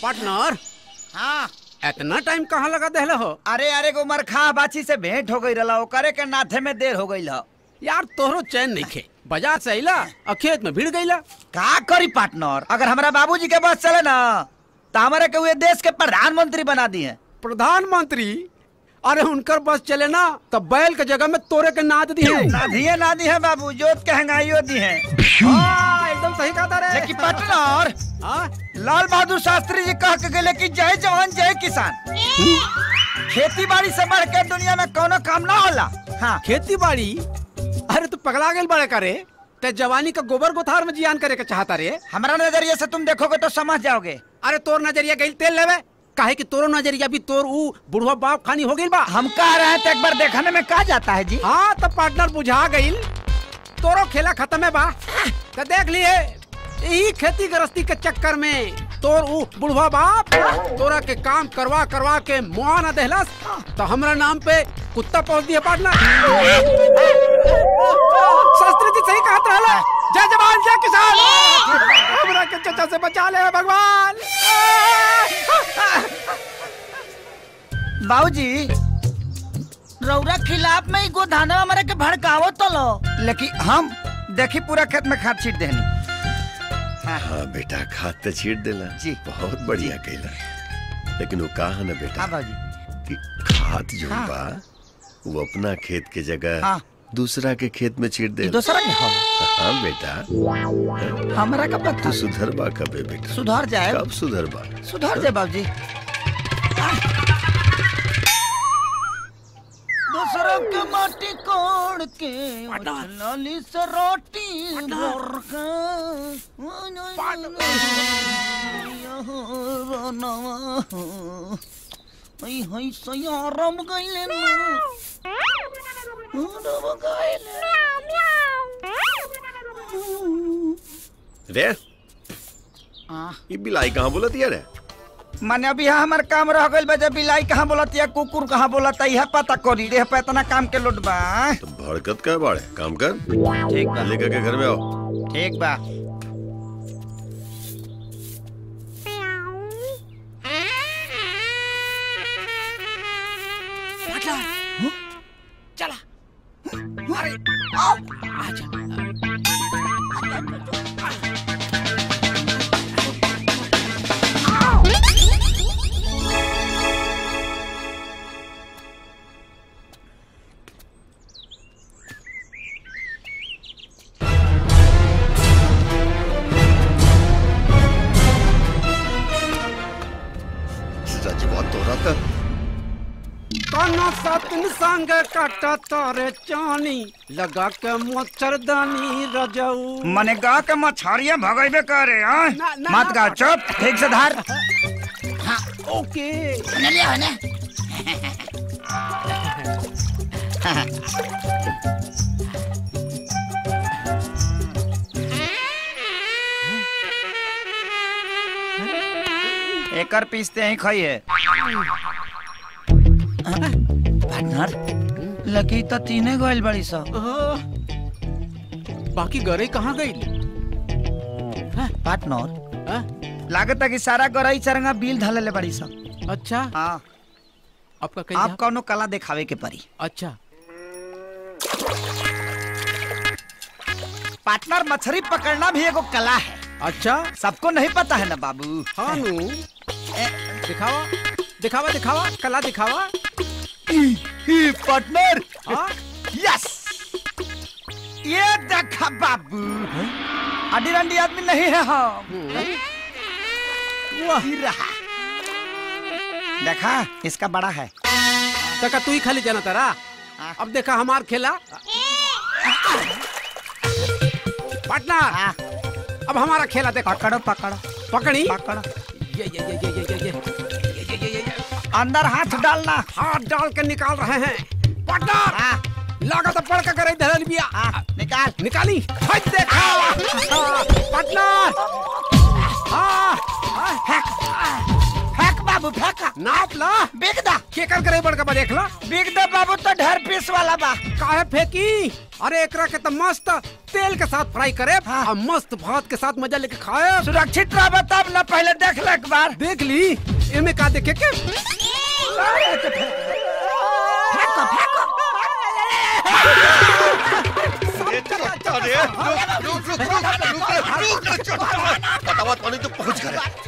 Partner हाँ इतना time कहाँ लगा देहले हो अरे अरे को उमर खा बाची से भेंट हो गई रहा ओकरे के नाथे में देर हो गई यार तोहरो चैन नहीं खे बाजार से अइला और खेत में भीड़ गईला का करी पार्टनर अगर हमारा बाबूजी के बस चले ना तो हमारे के हुए देश के प्रधानमंत्री बना दिए प्रधानमंत्री अरे उनकर बस चले ना तो बैल के जगह में तोरे के नाद दी है ना दिए ना दी है बाबू जोत के हंगाइयो दी है हाँ, एकदम सही कहा था रे लेकिन पार्टनर हाँ? लाल बहादुर शास्त्री जी कह के गए कि जय जवान जय किसान खेती बाड़ी से बढ़ के दुनिया में कोनो काम ना होला हाँ खेती बाड़ी अरे तू पगला गेल बड़े करे ते जवानी का गोबर गोथार में जियान करे के चाहता रे हमारा नजरिए से तुम देखोगे तो समझ जाओगे अरे तोर नजरिया गई तेल लेवे काहे कि तोरो नजरिया भी तोर ऊ बुढ़वा बाप खानी हो गई बा हम कह रहे हैं तो एक बार देखने में कहा जाता है जी हाँ तो पार्टनर बुझा गई तोरो खेला खत्म है बा तो देख लिए यही खेती गृहस्थी के चक्कर में तोर ऊ बुढ़वा बाप तोरा के काम करवा करवा के मुआ न देहलस तो हमरा नाम पे कुत्ता पहुंच दिया पार्टनर शास्त्री जी सही कहत रहला जय जवान जय किसान हमरा के चचा से बचा ले भगवान बाबूजी रौरा खिलाफ में ही गोधाना हमारे के भड़कावो तो लो लेकिन हम देखी पूरा खेत में खाद छीट देनी हाँ बेटा खाद तो छीट देला जी। बहुत बढ़िया कैला लेकिन वो कहा ना बेटा हाँ बाबूजी कि खाद जो हाँ। बा वो अपना खेत के जगह हाँ। दूसरा के खेत में छीट दे दूसरा के हो हाँ बेटा हमरा का पता तू सुधर बा कबे बेटा सुधर जाए कब सुधर बा सुधर जाए बाबूजी दूसरों के माटी कोड़ के लाली से रोटी भर के हई हई सयारम गइले ना रम गइले रे आ ये बिलाई कहाँ बोलत यार माने अभी यहाँ हमार काम रह गइल बा जब बिलाई कहाँ बोलत या कुकुर कहाँ बोलत यह पता करी रे पे इतना काम के लोट बा तो भड़कत का बाड़े काम कर ठीक बा लेकर के घर में आओ ठीक बा चला रजवा तोरा था काना सातन संग काटा तारे चानी लगा के मच्छरदानी रजऊ मने गा के मछरिया भगैबे करे हाँ ना, ना, मत ना, गा चुप ठीक से धार ओके एकर पीसते ही खाइए पार्टनर लकी तो तीने गोइल बड़ी सा आह, बाकी गरे कहाँ गई पार्टनर लागत है कि सारा गरई चरंगा बिल धले बड़ी सा अच्छा हाँ आपका कहीं आप कौनो कला दिखावे के परी अच्छा पार्टनर मछली पकड़ना भी एगो कला है अच्छा सबको नहीं पता है ना बाबू हाँ नु दिखावा दिखावा दिखावा कला दिखावा पार्टनर हाँ यस ये देखा बाबू अडी रंडी आदमी नहीं है हम वाह ही रहा देखा इसका बड़ा है तका तू ही खाली जाना तारा अब देखा हमार खेला पार्टनर हाँ, अब हमारा खेला देखो पकड़ो पकड़ो पकड़ी पकड़ो ये ये ये ये ये ये ये ये ये ये ये ये अंदर हाथ डालना हाथ डाल के निकाल रहे हैं पार्टनर हाँ, लागत पड़ के करे धरल बिया हाँ, निकाल निकाली हट देखा पार्टनर हाँ हाँ, फेंक फेंक बाबू फेंक नाप ला बिग दा केकर करे बड़का बा देख ला बिग दा बाबू तो ढेर पीस वाला बा काहे फेंकी अरे एकरा के तो मस्त तेल के साथ फ्राई करे हाँ। और मस्त भात के साथ मजा लेके खाए सुरक्षित रह तब ना पहले देख ले एक बार देख ली एमे का देखे के अरे रुक रुक रुक रुक रुक रुक रुक बतावा तोने तो पहुंच गए